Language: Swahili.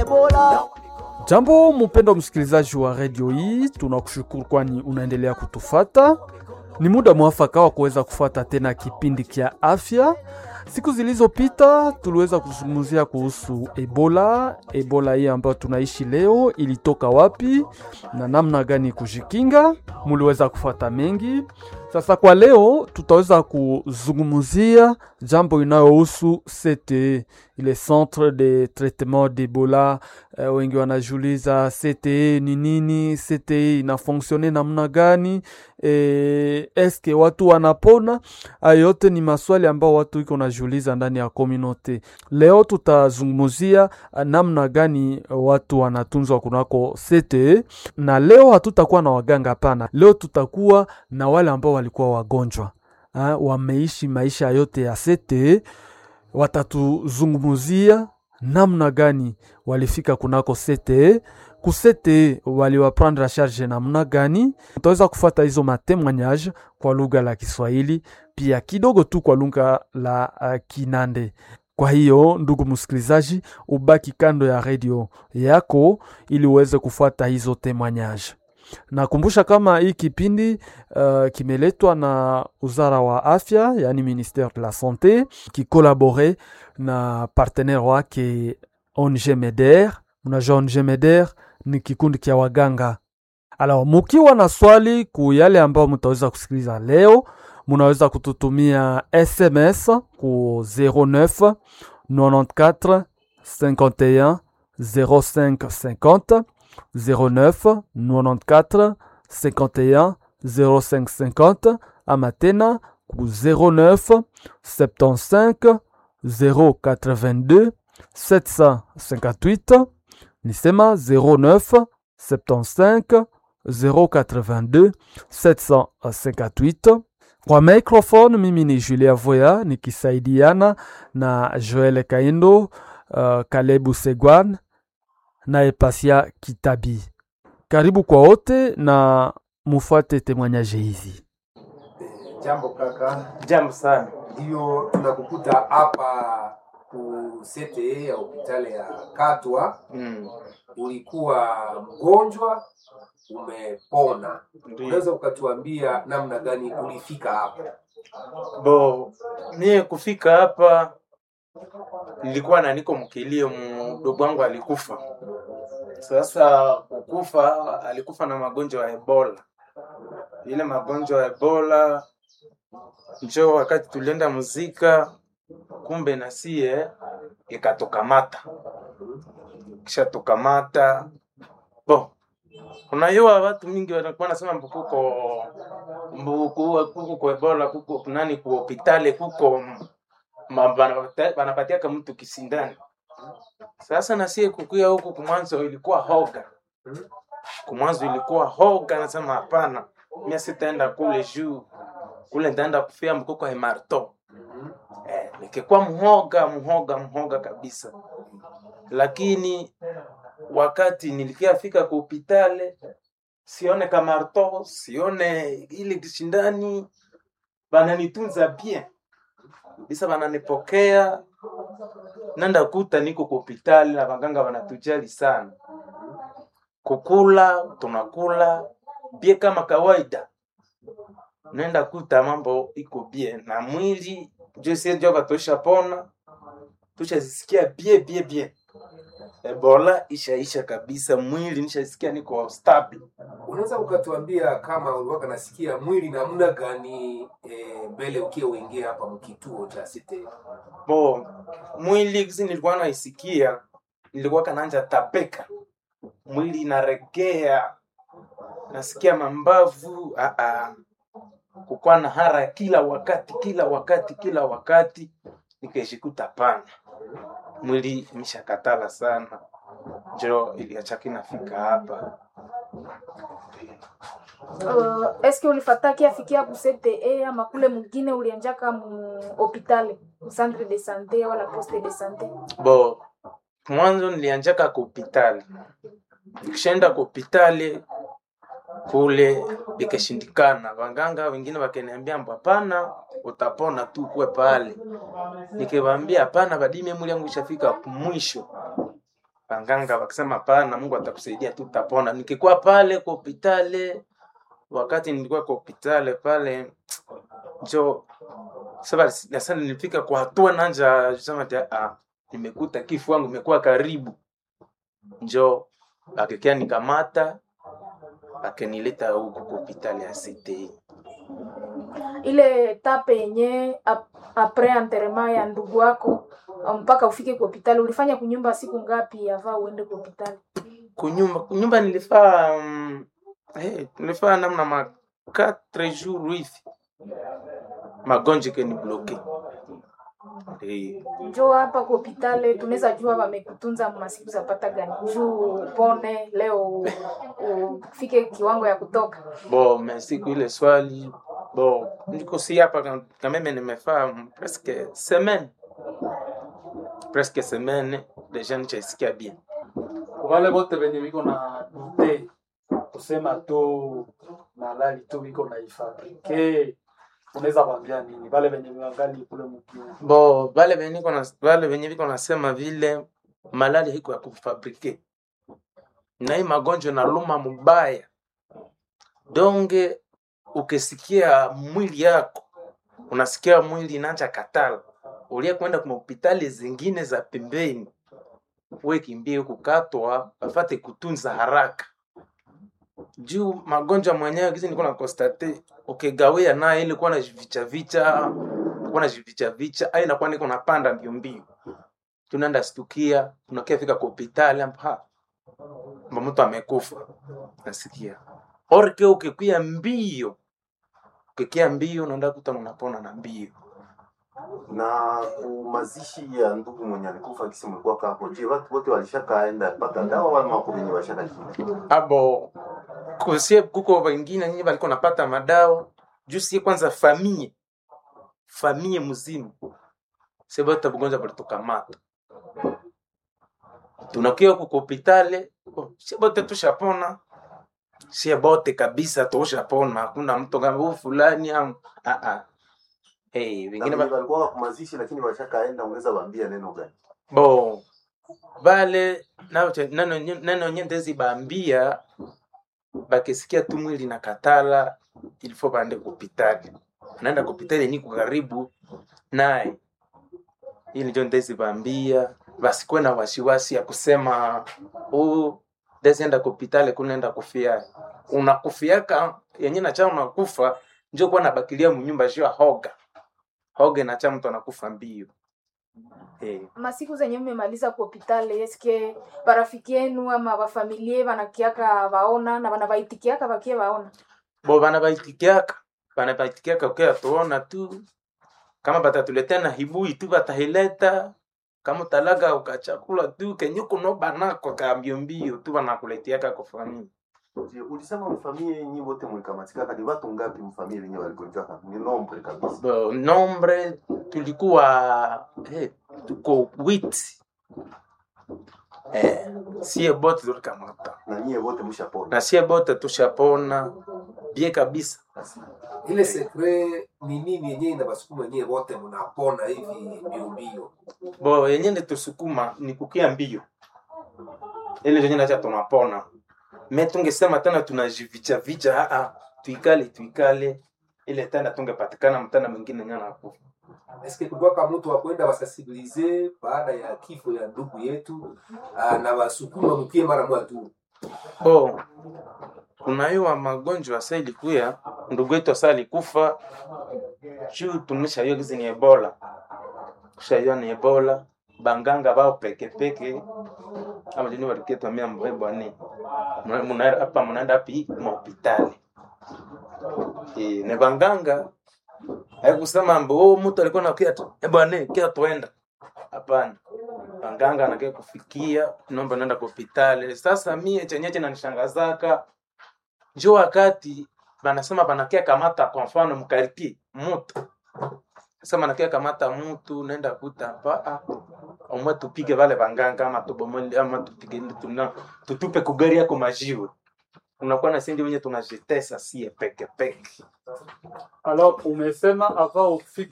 Ebola. Jambo mpendo msikilizaji wa redio hii, tunakushukuru kwani unaendelea kutufata. Ni muda mwafaka wa kuweza kufata tena kipindi kia afya. Siku zilizopita tuliweza kuzungumzia kuhusu Ebola. Ebola hii ambayo tunaishi leo ilitoka wapi na namna gani kujikinga, muliweza kufata mengi. Sasa kwa leo tutaweza kuzungumzia jambo inayohusu CTE, ile centre de traitement d'Ebola. Uh, wengi wanajiuliza CTE ni nini? CTE inafonksione namna gani? E, eske watu wanapona? Hayo yote ni maswali ambao watu iko najiuliza ndani ya community. Leo tutazungumzia uh, namna gani watu wanatunzwa kunako CTE, na leo hatutakuwa na waganga, hapana. Leo tutakuwa na wale ambao walikuwa wagonjwa ha, wameishi maisha yote ya CTE, watatuzungumzia namna gani walifika kunako CTE kusete waliwaprendre charge namna gani. Utaweza kufuata hizo matemoignage kwa lugha la Kiswahili pia kidogo tu kwa lugha la uh, Kinande. Kwa hiyo ndugu msikilizaji, ubaki kando ya redio yako ili uweze kufuata hizo temoignage. Nakumbusha kama hii kipindi uh, kimeletwa na Wizara wa Afya, yani Ministère de la Santé, kikolabore na partenaire wake ONG MEDER. Unajua ONG MEDER ni kikundi kia waganga. Alors, mukiwa na swali ku yale ambayo mutaweza kusikiliza leo, munaweza kututumia SMS ku 09 94 51 05 50 09 94 51 05 50 ama tena ku 09 75 082 758 nisema 09 75 082 758 kwa microphone mimi ni Julia Voya nikisaidiana na Joel Kaindo, uh, Kalebu Segwan na Epasia Kitabi. Karibu kwa wote na mufuate temoignage hizi. Jambo kaka, Jambo sana. ndio tunakukuta hapa ku CTE ya hospitali ya Katwa. Mm. Ulikuwa mgonjwa, umepona. Ndio. Unaweza ukatuambia namna gani ulifika hapa? Bo, mie kufika hapa nilikuwa na niko mkilio, mdogo wangu alikufa. Sasa kukufa, alikufa na magonjwa ya Ebola. Ile magonjwa ya Ebola njo wakati tulienda muzika, kumbe na sie ikatukamata, kisha tukamata bo unajua watu mingi wanakuwa nasema mbu kuko mbu ku- kuko kwa ebola kuko nani ku hospitali kuko ma- banapata- banapatiaka mtu kisindani sasa nasie kukuya huku kumwanzo ilikuwa hoga kumwanzo ilikuwa hoga nasema hapana mia sitaenda kule juu kule ntaenda kufia mkuko hemarto eh, nikikuwa mhoga mhoga mhoga kabisa lakini wakati nilikiafika ku hopitale sione kamarto sione ile kishindani bananitunza bien bisa bananipokea nanda kuta niko ku hopitali na baganga banatujali sana kukula tunakula bie kama kawaida nenda kuta mambo iko bien na mwili josenjoka tushapona tushazisikia bie bie bie ebola ishaisha kabisa mwili nishasikia niko stable Unaweza ukatuambia kama ulikuwa nasikia mwili namna gani eh, mbele ukiwa uingia hapa mkituo cha CTE? bo mwili kisi nilikuwa naisikia nilikuwa kananja tapeka mwili inaregea nasikia mambavu ah, ah. kukuwa na hara kila wakati kila wakati kila wakati nikaishikuta pana mwili imeshakatala sana njo iliachaki nafika hapa Uh, eske ulifataki afikia ku CTE ama kule mwingine ulianjaka mu hopitali mu centre de sante wala poste de sante? bo mwanzo nilianjaka ku hopitali nikishaenda ku hopitali kule ikashindikana waganga wengine wakaniambia mbo hapana utapona tu kuwe pale nikiwaambia hapana badime mwili yangu ishafika mwisho wanganga wakisema pana mungu atakusaidia tu utapona nikikuwa pale kwa hopitale wakati nilikuwa kwa hopitale pale njo sasa sasa nilifika kwa hatua nanja sema ati, ah, nimekuta kifo wangu imekuwa karibu njo akekea nikamata akenileta huku kwa hopitali ya CTI ile etape yenye ap- apres enterrement ya ndugu wako mpaka ufike kwa hospitali ulifanya kunyumba siku ngapi ava uende kwa hospitali kunyumba kunyumba nilifaa um, hey, nilifaa namna ma 4 jours hivi magonjwa ikeni bloke hey. njo hapa kwa hospitali tunaweza jua wamekutunza masiku zapata gani juu upone leo u- ufike kiwango ya kutoka bo me siku ile swali bo niko si hapa ka- kameme nimefaa mm, presque semaine presque semaine deja nichaisikia bien wale wote wenye viko na dute kusema tu malali tu viko na ifabrike unaweza kwambia nini wale wenye wangali kule mkiu bo vale venye niko na vale venye viko nasema vile malali hiko ya kufabrike na hii magonjwa naluma mubaya donge ukisikia mwili yako unasikia mwili inaanja katala ulia kwenda kwa hospitali zingine za pembeni we kimbie kukatwa bafate kutunza haraka juu magonjwa mwenyewe kizi nilikuwa na konstate ukigawia naye ili kuwa na vicha vicha kuwa na vicha vicha ai nakuwa niko napanda mbio mbio tunaenda stukia tunakia fika kwa hospitali hapa mba mtu amekufa nasikia orke ukikuya mbio ukikia mbio unaenda kuta unapona na mbio na kumazishi ya ndugu mwenye alikufa kisi mlikuwa kako je watu wote walishakaenda pata dawa wala wako wenye washakakia abo kusie kuko wengine nyinyi walikuwa napata madawa juu sie kwanza famie famie mzima sebata bugonjwa balitukamata tunakia huku kwa hopitale oh, sie bote tushapona sie bote kabisa tushapona hakuna mtu kama huyu fulani am ah ah hey, wengine na ba... walikuwa kumazishi lakini washakaenda unaweza waambia neno gani bo vale nacho- neno nye- neno nyendezi bambia bakisikia tu mwili na katala ilifo baende kupitali naenda kupitali niko karibu naye ili njo ndezi bambia basikuwe na wasiwasi ya kusema huu dezienda kupitali kunaenda kufia unakufiaka yenye nacha unakufa njo kuwa nabakilia munyumba juu ya hoga hoga nacha mtu anakufa mbio hey. masiku zenye mmemaliza kwa hospitali eske barafiki yenu ama bafamilie banakiaka vaona na banabaitikiaka bakie vaona bo bana baitikiaka bana baitikiaka ukia tuona tu kama batatuletea na hibui tu batahileta kama talaga ukachakula tu kenye kuno banako ka mbio mbio tu banakuletiaka kufamili je ulisema mfamie nyi wote mlikamatika ni watu ngapi mfamie wenye waligonjwa ni nombre kabisa bo nombre tulikuwa eh, tuko wit eh, sie bote tulikamata na nyie wote mshapona na sie bote tushapona bie kabisa ile sekre ni nini yenyewe inabasukuma wenyewe wote mnapona hivi mbio mbio bo yenye nitusukuma ni kukia mbio ile yenye nacha tunapona me tungesema tena tunajivicha vicha aa tuikale tuikale ile tena tungepatikana mtana mwingine nye nakufa eske kulikuwaka mtu wa kwenda wasensibilize baada ya kifo ya ndugu yetu ah, na wasukuma mkie mara moja tu bo kunaiwa magonjwa sa ilikuya ndugu yetu asa alikufa juu tumeshaiwa gizi ni ebola tushaiwa ni ebola banganga bao pekepeke ama jini waliketwamia mbwebwane hapa munaenda api mahopitali e, ne banganga haikusema mbo oh, mtu alikuwa nakia tu e bwane kia tuenda hapana banganga anakia kufikia nomba naenda kwa hopitali sasa mie chenye chenanishangazaka njo wakati banasema banakia kamata kwa mfano mkaripie mutu sasa banakia kamata mutu naenda kuta pa ah, omwe tupige vale banganga ama tubomole ama tupige tuna tutupe kugari yako majiwe unakuwa na sindi wenye tunajitesa sie peke peke alors umesema avant ufike